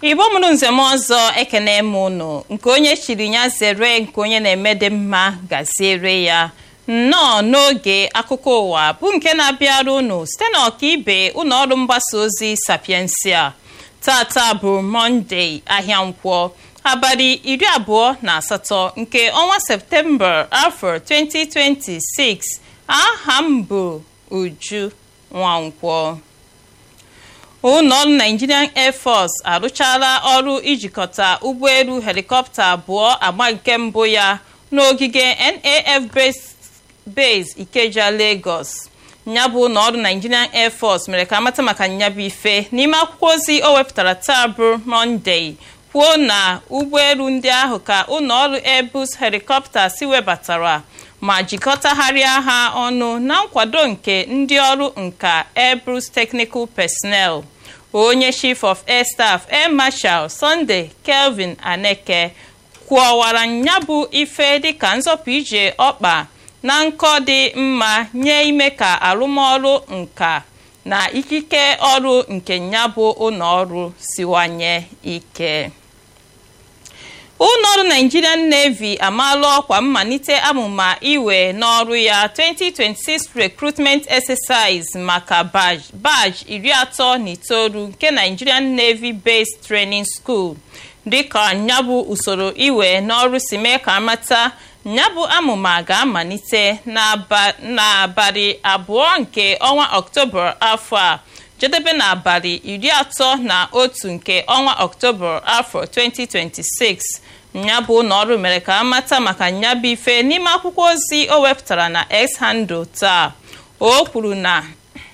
igbo mụrụ nzem ọzọ ekene m unu nke onye chiri ya zere nke onye na-eme dị mma gaziere ya nnọọ n'oge akụkọ ụwa bụ nke na-abịara unu site na ọkaibe ụlọ ọrụ mgbasa ozi sapiensia tata bụ mọnde ahịa nkwọ abalị iri abụọ na asatọ nke ọnwa septemba afọ 2026 aha m bụ uju nwankwọ ụlọọrụ nigerian air force arụchala ọrụ ijikọta ụgbọelu helikọpta abụọ agba nke mbụ ya n'ogige naf base ikeja lagos nyabụ ụlọọrụ nigerian air force mere ka amata maka nyabụ ife n'ime akwụkwọ ozi o wepụtara taa bụ mọnde kwuo na ụgbọelu ndị ahụ ka ụlọọrụ airbus helikọpta si webatara ma jikọtagharịa ha ọnụ na nkwado nke ndị ọrụ nka airbus technical personnel onye chief of air staff air marshal sunday kelvin aneke kwuọwara nyabụ ife dịka nzọpụ ije ọkpa na nkọ dị mma nye ime ka arụmọrụ nka na ikike ọrụ nke nyabụ ụlọọrụ siwanye ike ụlọọrụ nigerian navy amaala ọkwa mmalite amụma iwe n'ọrụ ya 2026 recruitment exercise maka batch iri atọ na itoolu nke nigerian navy based training school dịka nyabụ usoro iwe n'ọrụ si mee ka amata nyabụ amụma ga-amalite n'abalị abụọ nke ọnwa ọktoba afọ a jedebe n'abalị iri atọ na otu nke ọnwa ọktoba afọ 2026 nyabụ ụlọọrụ mere ka amata maka nyabụ ife n'ime akwụkwọ ozi o wepụtara na x handle taa o kwuru na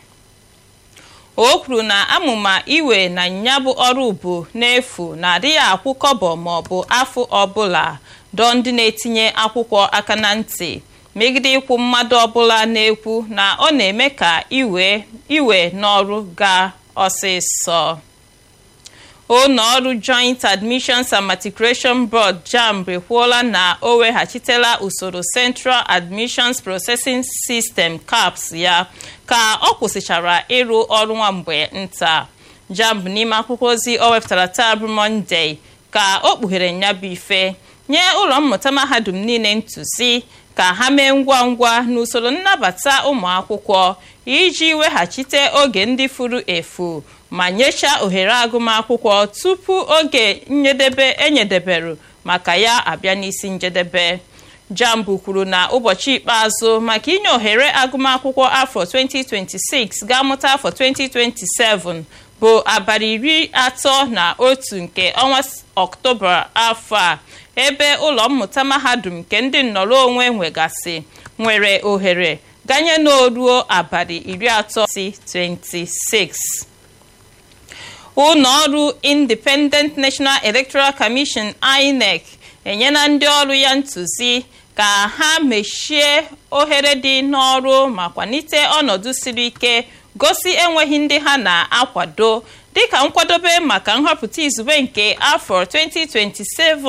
o kwuru na amụma iwe na nyabụ ọrụ bụ n'efu na-adịghị akwụ kọbọ maọbụ afọ ọbụla dọọ ndị na-etinye akwụkwọ aka na ntị megide ịkwụ mmadụ ọbụla na-ekwu na ọ na-eme ka iwe iwe n'ọrụ gaa ọsịsọ ụlọọrụ joint admissions and matriculation board jamb ekwuola na o weghachitela usoro central admissions processing system caps ya ka ọ kwụsịchara ịrụ ọrụ nwa mgbe nta jamb n'ime akwụkwọ ozi o wepụtara taa bụ mọnde ka o kpughere nyabụ ife nye ụlọ mmụta mahadum niile ntụzi ka ha mee ngwa ngwa n'usoro nnabata ụmụ akwụkwọ iji weghachite oge ndị furu efu ma nyechaa ohere agụmakwụkwọ tupu oge njedebe enyedeberu maka ya abịa n'isi njedebe jambu kwuru na ụbọchị ikpeazụ maka inye ohere agụmakwụkwọ afọ 2026 ga-amụta afọ 2027 bụ abalị iri atọ na otu nke ọnwa ọktoba afọ a ebe ụlọ mmụta mahadum nke ndị nnọrọ onwe nwegasị nwere ohere ganye n'oruo abalị iri atọ si 26 ụlọ ọrụ independent national electoral commission inec enyela ndị ọrụ ya ntụzi ka ha mechie ohere dị n'ọrụ ma kwalite ọnọdụ siri ike gosi enweghị ndị ha na-akwado dịka nkwadobe maka nhọpụta izugbe nke afọ 2027